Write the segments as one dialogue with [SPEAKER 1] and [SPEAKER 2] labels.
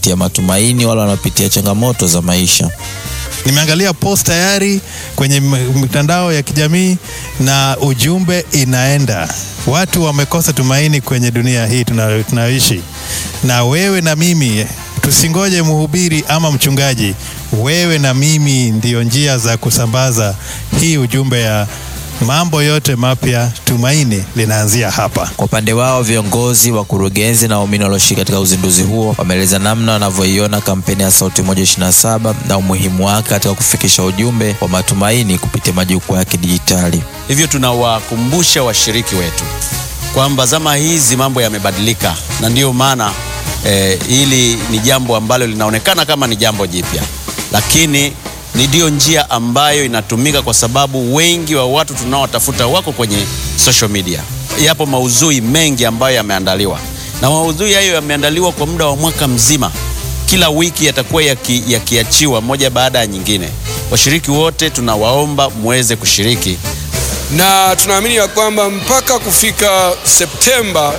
[SPEAKER 1] kuwapatia matumaini wale wanaopitia changamoto za maisha.
[SPEAKER 2] Nimeangalia post tayari kwenye m- mitandao ya kijamii na ujumbe inaenda. Watu wamekosa tumaini kwenye dunia hii tuna- tunayoishi, na wewe na mimi tusingoje mhubiri ama mchungaji. Wewe na mimi ndiyo njia za kusambaza hii ujumbe ya mambo yote mapya. Tumaini linaanzia hapa.
[SPEAKER 1] Kwa upande wao, viongozi, wakurugenzi na waumini walioshiriki katika uzinduzi huo wameeleza namna wanavyoiona kampeni ya Sauti Moja 27 na umuhimu wake katika kufikisha ujumbe wa matumaini kupitia majukwaa ya kidijitali.
[SPEAKER 3] Hivyo tunawakumbusha washiriki wetu kwamba zama hizi mambo yamebadilika, na ndiyo maana eh, hili ni jambo ambalo linaonekana kama ni jambo jipya, lakini ni ndiyo njia ambayo inatumika kwa sababu wengi wa watu tunaowatafuta wako kwenye social media. Yapo maudhui mengi ambayo yameandaliwa, na maudhui hayo yameandaliwa kwa muda wa mwaka mzima. Kila wiki yatakuwa yaki- yakiachiwa moja baada ya nyingine. Washiriki wote tunawaomba muweze kushiriki
[SPEAKER 4] na tunaamini ya kwamba mpaka kufika Septemba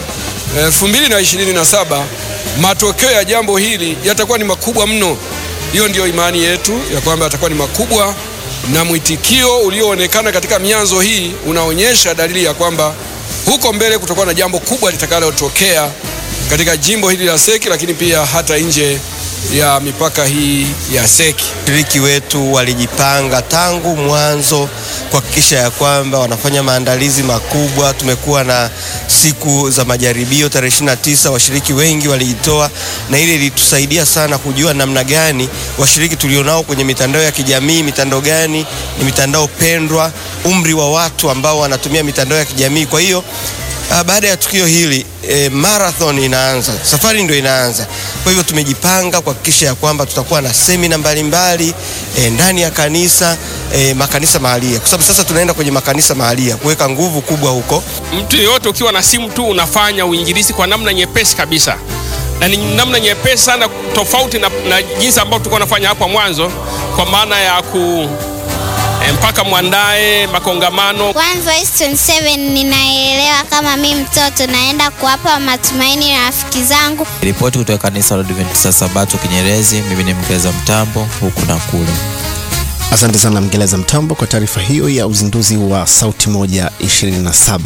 [SPEAKER 4] 2027 matokeo ya jambo hili yatakuwa ni makubwa mno. Hiyo ndiyo imani yetu ya kwamba yatakuwa ni makubwa, na mwitikio ulioonekana katika mianzo hii unaonyesha dalili ya kwamba huko mbele kutakuwa na jambo kubwa litakalotokea katika jimbo hili la Seki, lakini pia hata nje ya mipaka hii ya Seki.
[SPEAKER 5] Washiriki wetu walijipanga tangu mwanzo kuhakikisha ya kwamba wanafanya maandalizi makubwa. Tumekuwa na siku za majaribio tarehe 29, washiriki wengi walijitoa, na ile ilitusaidia sana kujua namna gani washiriki tulionao kwenye mitandao ya kijamii, mitandao gani ni mitandao pendwa, umri wa watu ambao wanatumia mitandao ya kijamii. Kwa hiyo Ah, baada ya tukio hili e, marathon inaanza, safari ndio inaanza. Kwa hivyo tumejipanga kuhakikisha ya kwamba tutakuwa na semina mbalimbali e, ndani ya kanisa e, makanisa mahalia, kwa sababu sasa tunaenda kwenye makanisa mahalia kuweka nguvu kubwa huko.
[SPEAKER 6] mtu yeyote ukiwa na simu tu unafanya uinjilisi kwa namna nyepesi kabisa na ni namna nyepesi sana tofauti na, na jinsi ambavyo tulikuwa nafanya hapo mwanzo kwa maana ya ku eh, mpaka mwandae makongamano
[SPEAKER 7] One Voice 27 ninaelewa kama mi mtoto naenda kuwapa matumaini rafiki zangu.
[SPEAKER 1] Ripoti kutoka kanisa la Adventista Sabato Kinyerezi, mimi ni Mkeza Mtambo huku na kule.
[SPEAKER 8] Asante sana Mngereza Mtambo kwa taarifa hiyo ya uzinduzi wa Sauti Moja 27.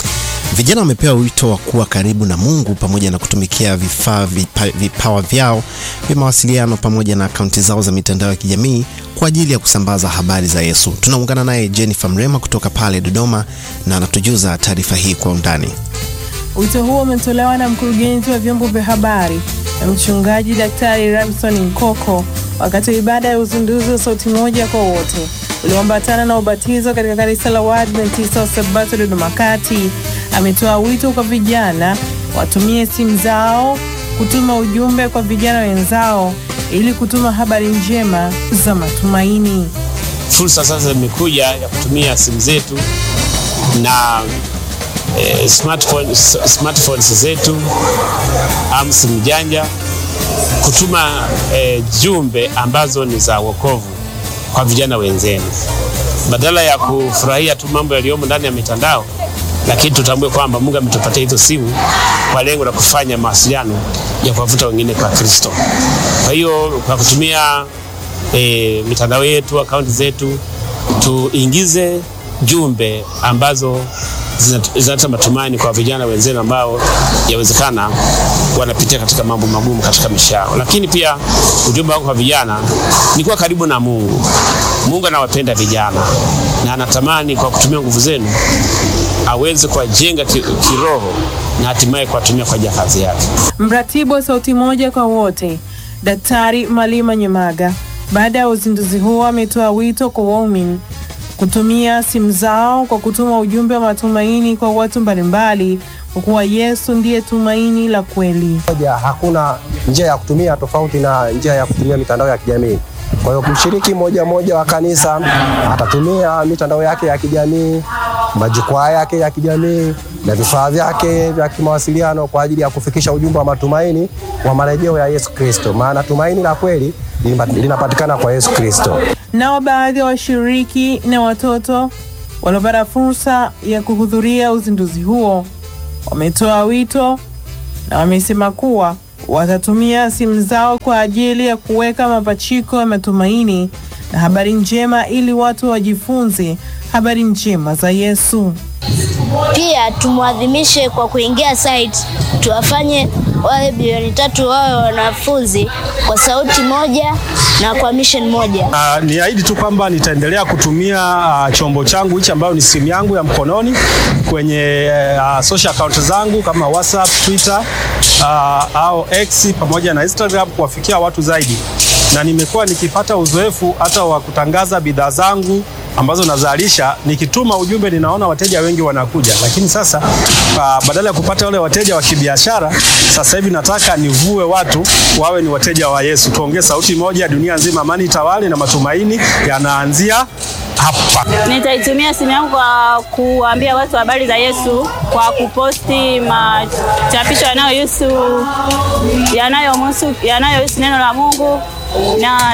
[SPEAKER 8] Vijana wamepewa wito wa kuwa karibu na Mungu pamoja na kutumikia vifaa vipa, vipawa vyao vya mawasiliano pamoja na akaunti zao za mitandao ya kijamii kwa ajili ya kusambaza habari za Yesu. Tunaungana naye Jennifer Mrema kutoka pale Dodoma na anatujuza taarifa hii kwa undani.
[SPEAKER 9] Wito huo umetolewa na mkurugenzi wa vyombo vya habari na mchungaji Daktari Ramson Nkoko wakati wa ibada ya uzinduzi wa Sauti Moja kwa Wote ulioambatana na ubatizo katika kanisa la Waadventista wa Sabato Dodoma Kati. Ametoa wito kwa vijana watumie simu zao kutuma ujumbe kwa vijana wenzao ili kutuma habari njema za matumaini.
[SPEAKER 10] fursa sasa imekuja ya kutumia simu zetu na eh, smartphone, smartphones zetu am simu janja kutuma eh, jumbe ambazo ni za wokovu kwa vijana wenzenu, badala ya kufurahia tu mambo yaliyomo ndani ya mitandao, lakini tutambue kwamba Mungu ametupatia hizo simu kwa lengo la kufanya mawasiliano ya kuwavuta wengine kwa Kristo. Kwa hiyo kwa kutumia e, mitandao yetu, akaunti zetu, tuingize jumbe ambazo zinat- zinaleta matumaini kwa vijana wenzenu ambao yawezekana wanapitia katika mambo magumu katika maisha yao. Lakini pia ujumbe wako kwa vijana ni kuwa karibu na Mungu. Mungu anawapenda vijana na anatamani kwa kutumia nguvu zenu aweze kuwajenga ki- kiroho na hatimaye kuwatumia kwa ajili ya kazi yake.
[SPEAKER 9] Mratibu wa Sauti Moja kwa Wote, Daktari Malima Nyemaga, baada ya uzinduzi huo ametoa wito kwa waumini kutumia simu zao kwa kutuma ujumbe wa matumaini kwa watu mbalimbali, kwa kuwa Yesu ndiye tumaini la kweli.
[SPEAKER 11] moja hakuna njia ya kutumia tofauti na njia ya kutumia mitandao ya kijamii. Kwa hiyo mshiriki mmoja mmoja wa kanisa atatumia mitandao yake ya kijamii, majukwaa yake ya kijamii na vifaa vyake vya kimawasiliano kwa ajili ya kufikisha ujumbe wa matumaini wa marejeo ya Yesu Kristo, maana tumaini la kweli lina- linapatikana kwa Yesu Kristo.
[SPEAKER 9] Nao baadhi ya washiriki na watoto waliopata fursa ya kuhudhuria uzinduzi huo wametoa wito na wamesema kuwa watatumia simu zao kwa ajili ya kuweka mapachiko ya matumaini na habari njema ili watu wajifunze habari njema za Yesu.
[SPEAKER 12] Pia tumwadhimishe kwa kuingia site, tuwafanye wale bilioni tatu wawe wanafunzi kwa sauti moja na kwa mission moja.
[SPEAKER 13] Uh, ni ahidi tu kwamba nitaendelea kutumia uh, chombo changu hichi ambayo ni simu yangu ya mkononi kwenye uh, social account zangu kama WhatsApp, Twitter uh, au X pamoja na Instagram kuwafikia watu zaidi, na nimekuwa nikipata uzoefu hata wa kutangaza bidhaa zangu ambazo nazalisha, nikituma ujumbe ninaona wateja wengi wanakuja, lakini sasa uh, badala ya kupata wale wateja wa kibiashara, sasa hivi nataka nivue watu wawe ni wateja wa Yesu. Tuongee sauti moja, dunia nzima, amani itawale, na matumaini yanaanzia hapa.
[SPEAKER 14] Nitaitumia simu yangu kwa kuambia watu habari za Yesu kwa kuposti machapisho yanayohusu yanayohusu yanayohusu neno la Mungu na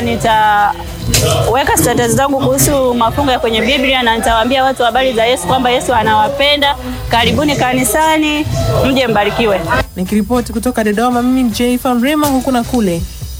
[SPEAKER 14] nitaweka status zangu kuhusu mafungo ya kwenye Biblia na nitawaambia watu habari za Yesu kwamba Yesu anawapenda. Karibuni kanisani, mje mbarikiwe.
[SPEAKER 9] Nikiripoti kutoka Dodoma, mimi ni Jayfa Mrema, huku na kule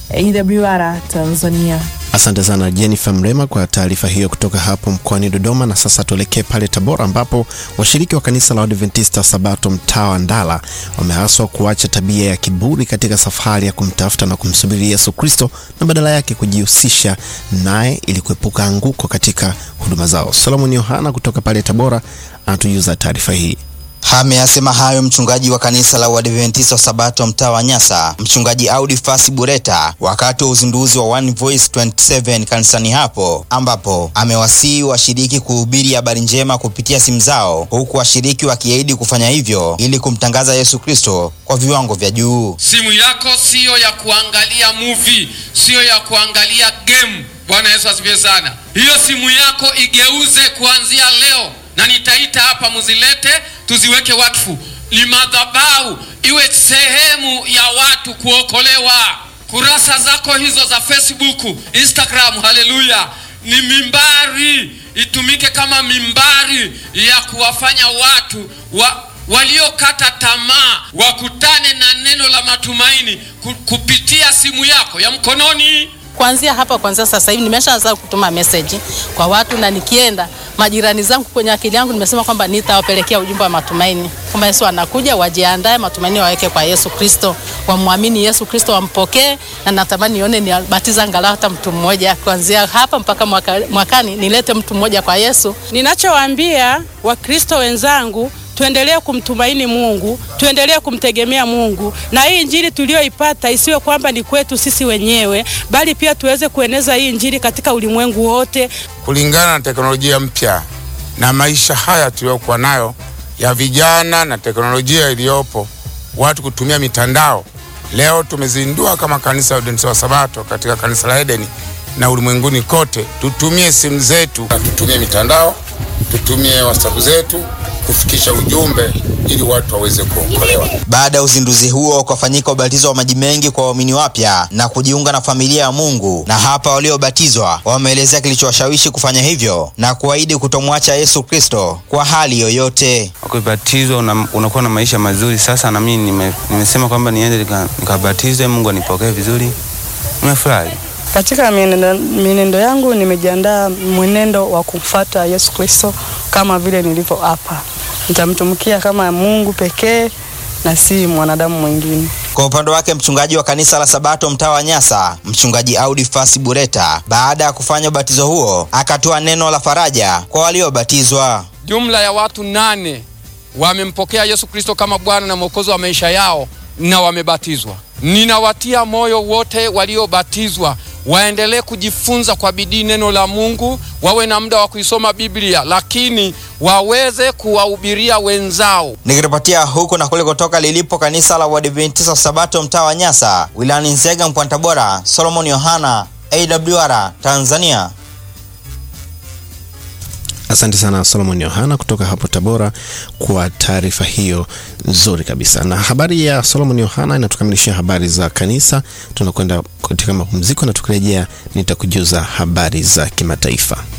[SPEAKER 9] AWR Tanzania.
[SPEAKER 8] Asante sana Jennifer Mrema kwa taarifa hiyo kutoka hapo mkoani Dodoma. Na sasa tuelekee pale Tabora, ambapo washiriki wa kanisa la Adventista Sabato mtaa wa Ndala wameaswa kuacha tabia ya kiburi katika safari ya kumtafuta na kumsubiri Yesu Kristo na badala yake kujihusisha naye ili kuepuka anguko katika huduma zao. Solomon Yohana kutoka pale Tabora anatujuza taarifa hii.
[SPEAKER 15] Ameyasema hayo mchungaji wa kanisa la Uadventista wa Sabato mtaa wa Nyasa, mchungaji Audi Fasi Bureta, wakati wa uzinduzi wa One Voice 27 kanisani hapo, ambapo amewasihi washiriki kuhubiri habari njema kupitia simu zao, huku washiriki wakiahidi kufanya hivyo ili kumtangaza Yesu Kristo kwa viwango vya juu.
[SPEAKER 16] Simu yako siyo ya kuangalia movie, siyo ya kuangalia game. Bwana Yesu asifiwe sana. Hiyo simu yako igeuze kuanzia leo na nitaita hapa muzilete tuziweke wakfu limadhabahu iwe sehemu ya watu kuokolewa kurasa zako hizo za facebook instagram haleluya ni mimbari itumike kama mimbari ya kuwafanya watu wa, waliokata tamaa wakutane na neno la matumaini ku, kupitia simu yako ya mkononi
[SPEAKER 17] kuanzia hapa kwanzia sasa hivi nimeshaanza kutuma message kwa watu na nikienda majirani zangu kwenye akili yangu nimesema kwamba nitawapelekea ujumbe wa matumaini kwamba Yesu anakuja, wajiandae, matumaini waweke kwa Yesu Kristo, wamwamini Yesu Kristo, wampokee, na natamani nione nibatiza angalau hata mtu mmoja kuanzia hapa mpaka mwaka, mwakani nilete mtu mmoja kwa Yesu.
[SPEAKER 18] Ninachowaambia Wakristo wenzangu tuendelee kumtumaini Mungu, tuendelee kumtegemea Mungu, na hii injili tuliyoipata isiwe kwamba ni kwetu sisi wenyewe, bali pia tuweze kueneza hii injili katika ulimwengu wote,
[SPEAKER 19] kulingana na teknolojia mpya na maisha haya tuliyokuwa nayo ya vijana na teknolojia iliyopo, watu kutumia mitandao. Leo tumezindua kama kanisa la Waadventista wa Sabato katika kanisa la Edeni na ulimwenguni kote, tutumie simu zetu, tutumie mitandao, tutumie WhatsApp zetu kufikisha ujumbe ili watu waweze kuokolewa.
[SPEAKER 15] Baada ya uzinduzi huo ukafanyika ubatizo wa maji mengi kwa waumini wapya na kujiunga na familia ya Mungu, na hapa waliobatizwa wameelezea kilichowashawishi kufanya hivyo na kuahidi kutomwacha Yesu Kristo kwa hali yoyote.
[SPEAKER 20] Ukibatizwa una, unakuwa na maisha mazuri. Sasa na mimi nime, nimesema kwamba niende nikabatizwe, Mungu anipokee vizuri. Nimefurahi.
[SPEAKER 21] Katika mienendo, mienendo yangu nimejiandaa mwenendo wa kumfuata Yesu Kristo kama vile nilivyo hapa. Nitamtumikia kama Mungu pekee na si mwanadamu mwingine.
[SPEAKER 15] Kwa upande wake mchungaji wa kanisa la Sabato mtaa wa Nyasa, mchungaji Audi Fasi Bureta, baada ya kufanya ubatizo huo, akatoa neno la faraja kwa waliobatizwa.
[SPEAKER 16] Jumla ya watu nane wamempokea Yesu Kristo kama Bwana na Mwokozi wa maisha yao na wamebatizwa. Ninawatia moyo wote waliobatizwa waendelee kujifunza kwa bidii neno la Mungu, wawe na muda wa kuisoma Biblia, lakini waweze kuwahubiria wenzao.
[SPEAKER 15] Nikiripotia huku na kule kutoka lilipo kanisa la Waadventista Sabato mtaa wa Nyasa wilayani Nzega mkoani Tabora, Solomon Yohana, AWR Tanzania.
[SPEAKER 8] Asante sana Solomon Yohana kutoka hapo Tabora kwa taarifa hiyo nzuri kabisa. Na habari ya Solomon Yohana inatukamilishia habari za kanisa. Tunakwenda katika mapumziko na tukirejea nitakujuza habari za kimataifa.